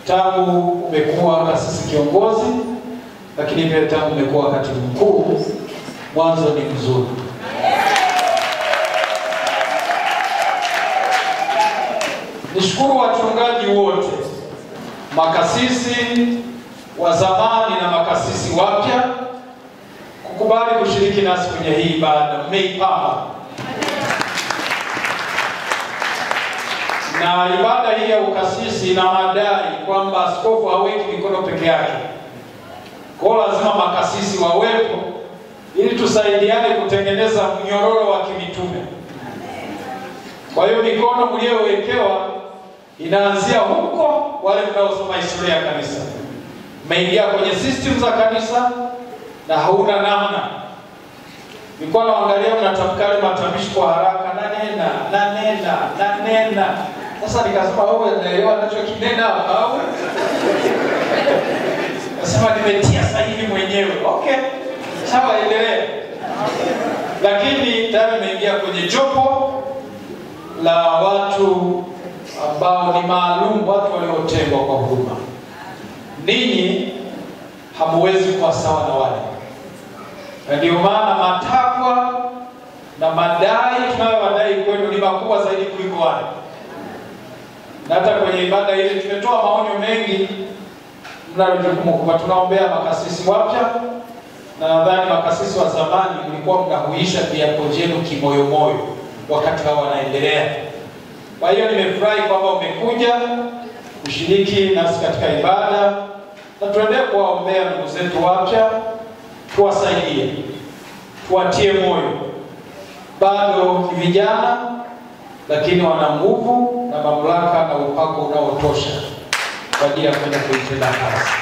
tangu umekuwa kasisi kiongozi, lakini pia tangu umekuwa katibu mkuu, mwanzo ni mzuri. Nishukuru wachungaji wote, makasisi wa zamani na makasisi wapya kukubali kushiriki nasi kwenye hii ibada. Mmeipamba na ibada hii ya ukasisi ina madai kwamba askofu haweki mikono peke yake, kwa hiyo lazima makasisi wawepo ili tusaidiane kutengeneza mnyororo wa kimitume. Kwa hiyo mikono mliowekewa inaanzia huko, wale mnaosoma historia ya kanisa, mmeingia kwenye system za kanisa na hauna namna. Nilikuwa naangalia mnatamka yale matamshi kwa haraka, nanena nanena nanena. Sasa nikasema wewe unaelewa anachokinena au? Nasema nimetia sahihi mwenyewe. Okay, sawa, endelea. Lakini tayari nimeingia kwenye jopo la watu ambao ni maalum, watu waliotengwa kwa huduma. Ninyi hamuwezi kuwa sawa na wale, na ndio maana matakwa na madai tunayowadai kwenu ni makubwa zaidi kuliko wale. Na hata kwenye ibada ile tumetoa maonyo mengi, mnalo jukumu kubwa. Tunaombea makasisi wapya, na nadhani makasisi wa zamani mlikuwa mnahuisha viapo vyenu kimoyomoyo wakati hao wanaendelea. Kwa hiyo nimefurahi kwamba umekuja kushiriki nasi katika ibada, na tuendelee kuwaombea ndugu zetu wapya, tuwasaidie, tuwatie moyo. Bado ni vijana, lakini wana nguvu na mamlaka na upako unaotosha kwa ajili ya kwenda kuitenda kazi.